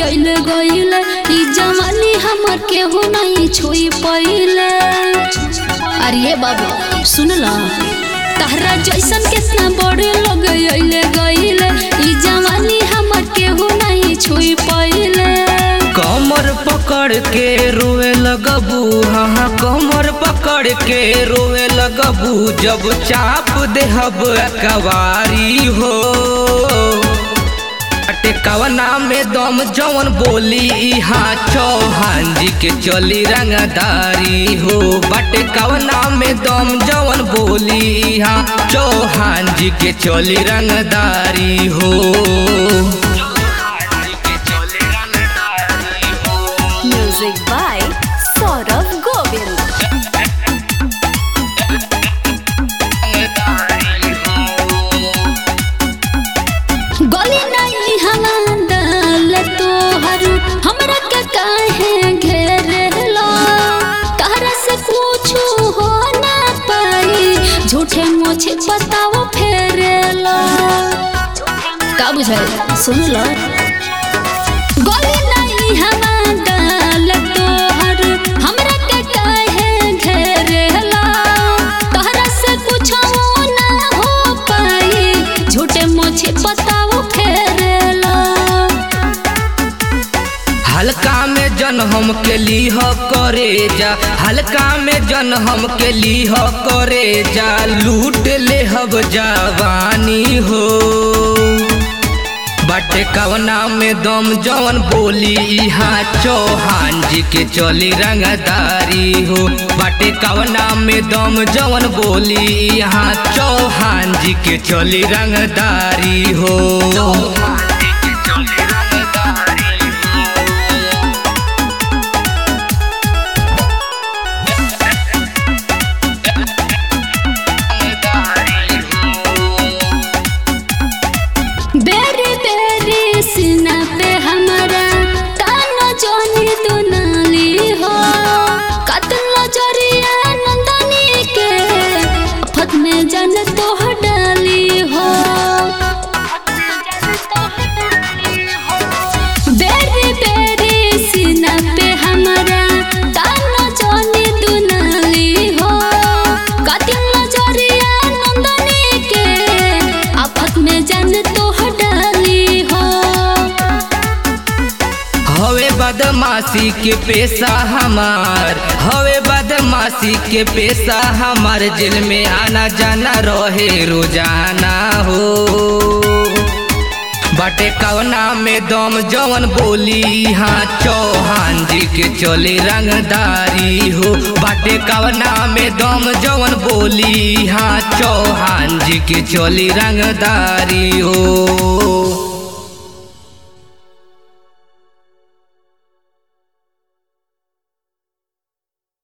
अइले गइले ई जवानी हमर केहू नहीं छुई पइले अरे बाबू सुन ल तहरा जैसन कितना बड़े लोग अइले गइले ई जवानी हमर केहू नहीं छुई पइले कमर पकड़ के रोए लगबू हाँ हाँ कमर पकड़ के रोए लगबू जब चाप देहब कवारी हो अटे कवना में दम जवन बोली इहाँ चौहान जी के चली रंगदारी हो बटे कवना में दम जवन बोली इहाँ चौहान जी के चली रंगदारी हो Music by Saurav Govind. गली नहीं हवा डाल तोहर हमरा के काहे घेरलो तहरा से कुछ हो ना पाई झूठे मोछे बताओ फेरेलो का बुझाए सुन लो गली नहीं हवा डाल तोहर हमरा के काहे घेरलो तहरा से कुछ ना हो पाई झूठे मोछे बताओ फेरेलो हल्का में जन हम के लीह करे जा हल्का में जन हम के लीह करे जा लूट ले हब जवानी हो बटे कवना में दम जवन बोली इहाँ चौहान जी के चली रंगदारी हो बटे कवना में दम जवन बोली इहाँ चौहान जी के चली रंगदारी हो बेरी बेरी सीना पे हमारा तानो जोनी दुनाली हो कतल जरिया नंदनी के फत में जन तो डाली हो बेरी बेरी सीना पे हमारा तानो जोनी दुनाली हो कतल जरिया नंदनी के आफत में जन तो डाली हो हवे बदमाशी के पेशा हमार हवे बदमाशी के पेशा हमार जेल में आना जाना रहे रोजाना हो बटे कवना में दम जवन बोली हाँ चौहान जी के चले रंगदारी हो बटे कवना में दम जवन बोली हाँ चौहान जी के चली रंगदारी हो